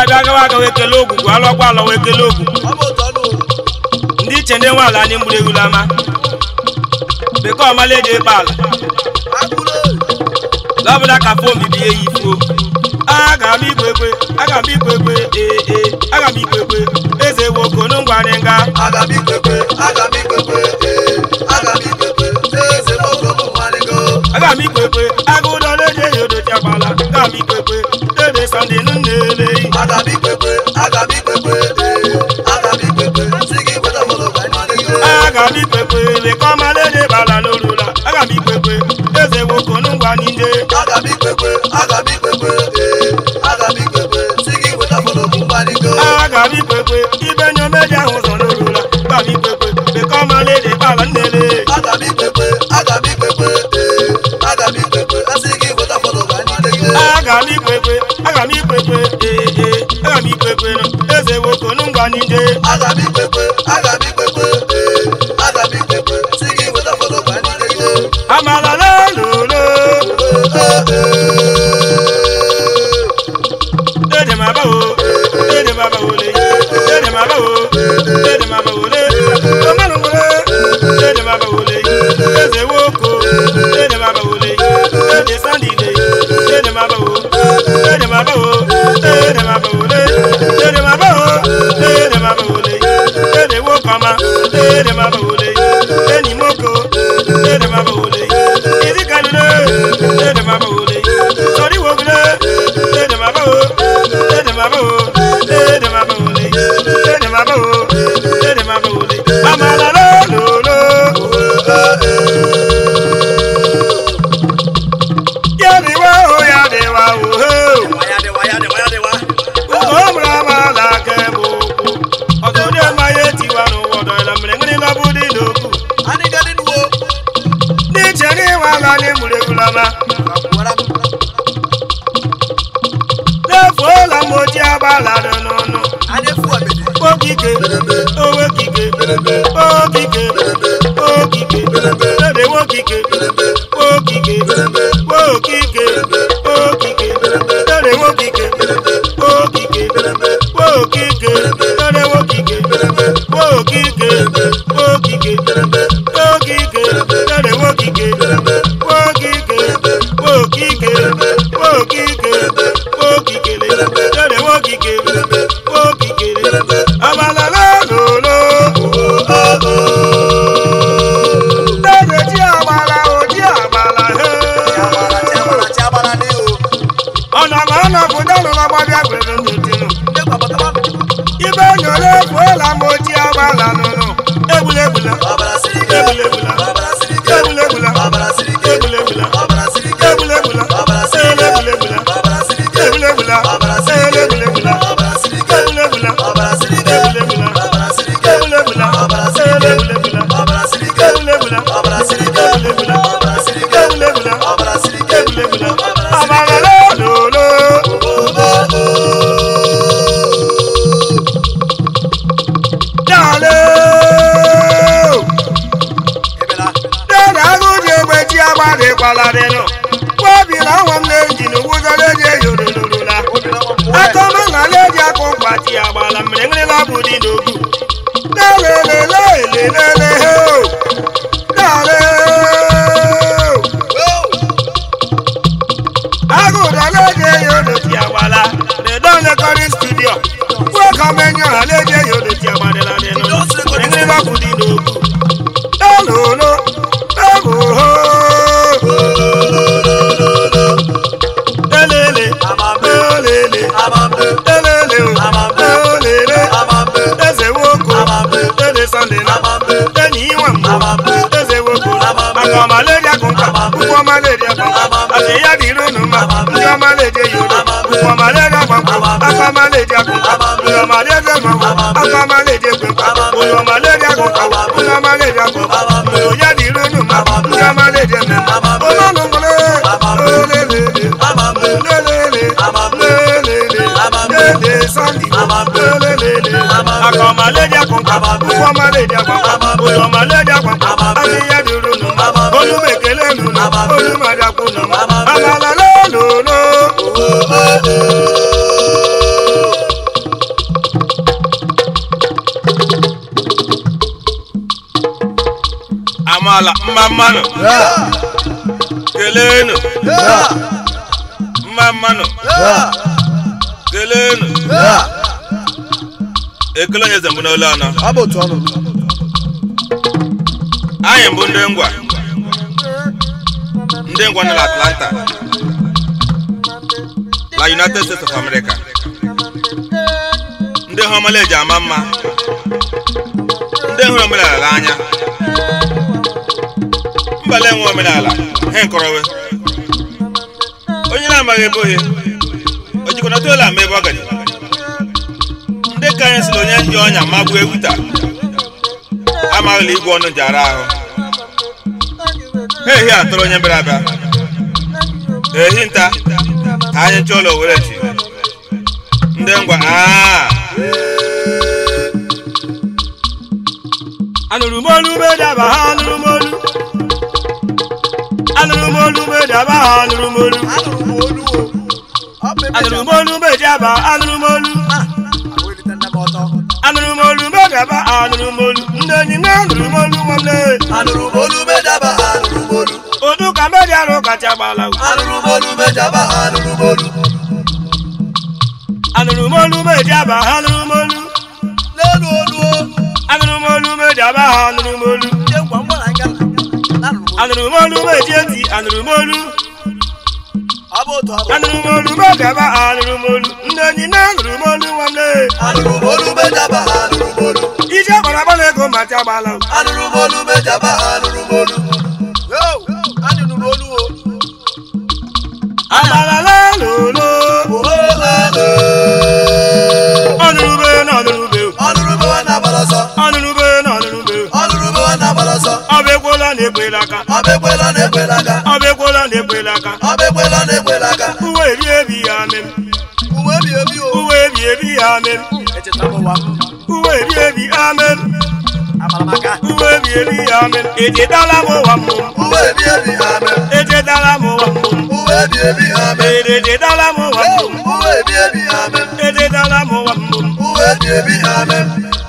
abịa gawa aga wee kelee ogwugwu alọkwa alọ wee kelee ogwugwu ọ bụ otu ọnụ ndị iche ndị nwe ala anyị mgburu egwula ama bekee ọmala eji ekpe ala akụrụ lọbụla ka fom bie ya ifuo aga m ikwe ekwe aga m ikwe ekwe ee ee aga m ikwe ekwe eze wokonu ngwarị nga aga m ikwekwe aga m ikwekwe ee aga m ikwekwe eze nwoke ụmụ nwanịgo aga m ikwe ekwe aga ụdọ na-eji eyi odochi agbala aga m ikwe ekwe dede sọnde nụ na-ele aga m ikwekwe aga m ikwekwe ee aga m ikwekwe si gị weta mmadụ ka anyị nwanịgo aga m ikwe ekwe bekee ọmala eji ekpe ala n'olula aga m ikwe ekwe eze wokonu ngwa n'ije aga m ikwekwe aga m ikwekwe ee aga m ikwekwe si gị weta mmadụ ka nwanịgo aga m ikwe ekwe ibe nye omeji ahụ ụzọ n'olula aga m ikwe ekwe bekee ọmala eji ekpe ala nnele aga m ikwekwe aga m ikwekwe ee aga m ikwekwe si gị weta mmadụ ka anyị nwanịgo aga m ikwe ekwe aga m ikwe ekwe ee ee aga m ikwe ekwe nụ eze wokonu ngwa n'ije aga m ikwekwe aga m ikwekwe ee aga m ikwekwe si gị weta mmadụ ka anyị nwanịgo amala lololo dede ma bawo dede ma bawo le dede ma bawo dede ma bawo le omanu wole dede ma bawo le eze woko dede ma bawo le dede sandi le dede ma bawo dede ma bawo dede ma bawo le dede ma bawo dede ma bawo le dede woko ma dede ma bawo le eni moko dede ma bawo le isi kalule dede ma bawo le sori wogule dede ma bawo dede ma bawo dede ma bawo le dede ma bawo dede ma bawo le amala lolo yadi wa o yadi wa o ho ụmụrụ amala kemụ okwu ọtụtụ amaghị tiwa n'ụwọdọ ila mere nwere nọbụ dị n'okwu ndị iche n'ịwa ala anyị mụrụ egwulama n'efuola m oji agbala dị n'ọnụ okike owekike okike okike ede nwokike okike okike okike ede nwokike okike okike ede nwokike okike okike okike ede nwokike okike okike okike okikele ede nwokike okikele abalala lolo ede ji agbala oji agbala he ọ̀nàmọ̀ ọ̀nà fúdọ́nù lọ́gbọ́dẹ́ gbèrè nìdínú. ibe nyọ̀lẹ́ efuola m oji agbala nụnụ. egbulegbula egbulegbula egbulegbula egbulegbula egbulegbula egbulegbula egbulegbula egbulegbula egbulegbula egbulegbula egbulegbula egbulegbula egbulegbula egbulegbula abalala lolo. Dale. Dede agụji egbe ji agbadịkwala dịnụ. Nwaobi na nwa m na-eji n'ugwuzọla eji eyolololola. Akọma na leji akụ mkpati agbala mmiri nrịla bụ dị n'ogbu. Lelelelelelele ho. Dale. agụda leje ya odoti agbala redon recording studio wekamenyo ha leje ya odoti agbadela dịnụ enrịba bụ dị n'ogbu elolo ebuho elele elele elele o elele eze woko eze sande na enyi inwe mbụ eze woko maka ọmaleji akụkọ ụkwụ ọmaleji akụkọ àti ìyá di irúnú ma ní ọmọ lè dé yòrò òkú ọmọ lè dé gbọ̀ngbọ̀n akọ ọmọ lè dé àgùnkà òyò ọmọ lè dé gbọ̀ngbọ̀n akọ ọmọ lè dé gbọ̀ngbọ̀n òyò ọmọ lè dé àgùnkà òyò ọmọ lè dé àgùnkà òyò ìyá di irúnú ma ní ọmọ lè dé mẹ́mọ́ olólùmọ́lé lélẹ́lẹ́ lélẹ́lẹ́ lélẹ́lẹ́ sọ́ndì lélẹ́lẹ́ akọ ọmọ lè dé àgùnkà òkú ọmọ lè dé àgùnkà òyò ọmọ lè dé àgùnkà àti ìyá di irúnú ma olùmẹ̀kẹ́lẹ́ nù olùmọ̀dàkùn nù abalala lòlò. amaala mma mmanụ Yeah. keleenụ Yeah. mma mmanụ Yeah. keleenụ Yeah. ekele onye zembụ n'olu ọnụ Ọ bụ otu ọnụ. anyị mbụ ndị ngwa ndị ngwa nọ na atlanta na united states of america ndị hụrụ ọmala eji ama mma ndị hụrụ omenala n'anya mbala enwe omenala he nkọrọwe onye na-amaghị ebe ohe o jikọnata ụlọ ama ebe ọ gaji ndị ka anyị sịrị onye ji ọnya ma gbuo ewuta amaghịla igwe ọnụ ji ara ahụ ha ehi atụrụ onye bịara abịa ehi nta ka anyị chọọ ụlọ were chi ndị ngwa aa anụrụ m olu medaba ha anụrụ m olu anụrụ m olu medaba ha anụrụ m olu Anụrụ m olu o. Ọ bụ ebe anụrụ m olu medaba anụrụ m olu ahụ erite nne m ọtọ. anụrụ m olu medaba anụrụ m olu ndị enyi m anụrụ m olu nwanne Anụrụ m olu medaba anụrụ m olu. odu ka medi arụ kacha gbala Anụrụ m olu medaba anụrụ m olu. anụrụ m olu medaba ha anụrụ m olu N'elu olu o. anụrụ m olu medaba ha anụrụ m olu Ndị ngwa ngwa na ngala. Anụrụ m olu. anụrụ m olu meji eti anụrụ m olu Ọ bụ otu ọ bụ. anụrụ m olu medaba anụrụ m olu ndị enyi m anụrụ m olu nwanne Anụrụ m olu medaba anụrụ m olu. ije gbara gbala ego macha gbala Anụrụ m olu medaba anụrụ m olu. Yo, anụrụ m olu o. abalala lolo Oh, oh, oh. ọnụrụbe na ọnụrụbe Ọnụrụ m nwa na-agbara ọsọ. ọnụrụbe na ọnụrụbe Ọnụrụ m nwa na-agbara ọsọ. ọba ekwela na ekwela aka Ọ bụ ekwela na ekwela aka. ọba ekwela na ekwela aka Ọ bụ ekwela na ekwela aka. uwe ebi ebi ya mem Uwe ebi ebi o. uwe ebi ebi ya mem Echeta m ụwa m. uwe ebi ebi ya mem Amara m aka. uwe ebi ebi ya mem echetala m ụwa mmụ Uwe ebi ebi ha mee. echetala m ụwa mmụ Uwe ebi ebi ha mee. echetala m ụwa mmụ Uwe ebi ebi ha mee. echetala m ụwa mmụ Uwe ebi ebi ha mee.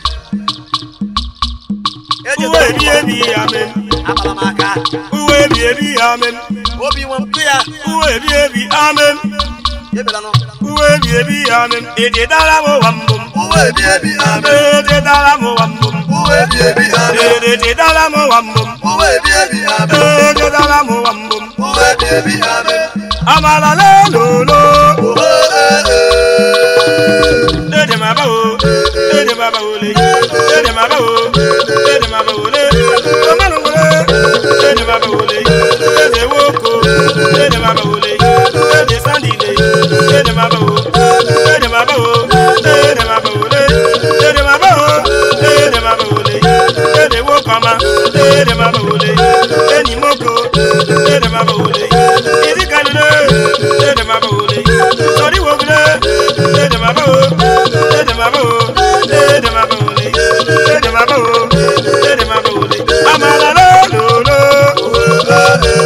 uwe ebi ebi ya mem Amara m aka. uwe ebi ebi ya mem Obi nwe mpụ ya. uwe ebi ebi ya mem Ebela nọ. uwe ebi ebi ya mem echetala m ụwa mmụ Uwe ebi ebi ha mee. echetala m ụwa mmụ Uwe ebi ebi ha mee. echetala m ụwa mmụ Uwe ebi ebi ha mee. echetala m ụwa mmụ Uwe ebi ebi ha mee. amala lelolo Oh, eh, eh. ede ma ba o ede ma ba o le ede ma ba o ede ma ba o le omanu wole ede ma ba o le ede woko ede ma ba o le ede sandi le ede ma ba o ede ma ba o ede ma ba o le ede ma ba o ede ma ba o le ede wokama ede ma ba o le eni moko ede ma ba o le idi kanule ede ma ba o le sori wogule ede ma ba o ede ma ba o ede ma ba o le ede ma ba o ede ma ba o le amala lo lo lo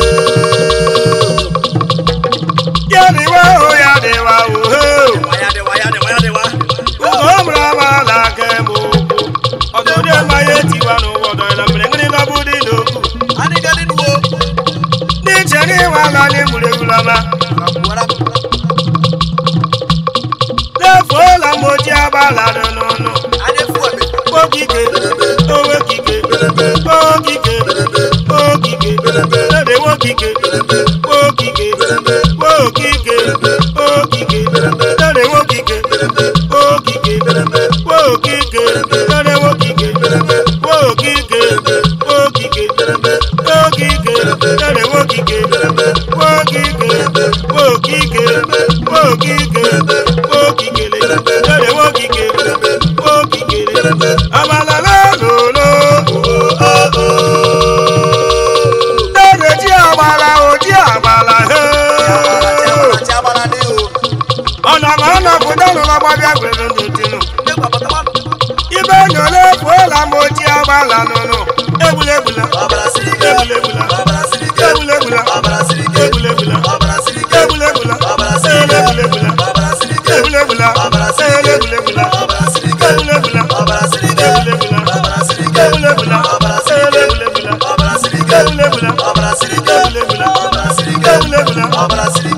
ya ni wa o ya ni wa o ho Waya dị, waya dị, waya dị, wa. o mra ma la ke mo ko ọdún dé ma ye tiwa nu wọdọ ìlànà ìrìn lọ́bù nínú òkú Anyị ga dị nuwo. ní ìṣẹ́ni wàhálà ní múlẹ̀kùlámà. Ka mgbuwara m. lẹ́fọ́ làmójì abala nínú Anyị efu ebe. kókìkè owó kìkè kókìkè kókìkè lẹ́dẹ̀ wókìkè kókìkè kókìkè kókìkè lẹ́dẹ̀ wókìkè kókìkè kókìkè lẹ́dẹ̀ wókìkè kókìkè kókìkè kókìkè lẹ́dẹ̀ wókìkè kókìkè kókìkè kókìkè kókìkè lẹ́dẹ̀ wókìkè kókìkè abalala lolo. Lẹ́dẹ̀ tí àgbàlá ò tí àgbàlá he.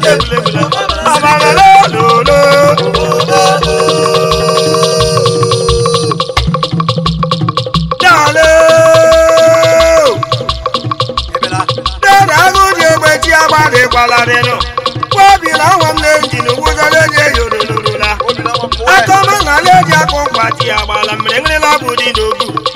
egwuregwula abalala lolo dale dere agụ ji egbechi agbadịkwala dịnụ kwabila nwa m na-eji n'ugwuzọrọ enyi eyorolorola akọma na ala eji akụ mkpati agbala mmiri nrịla bụ dị n'ogu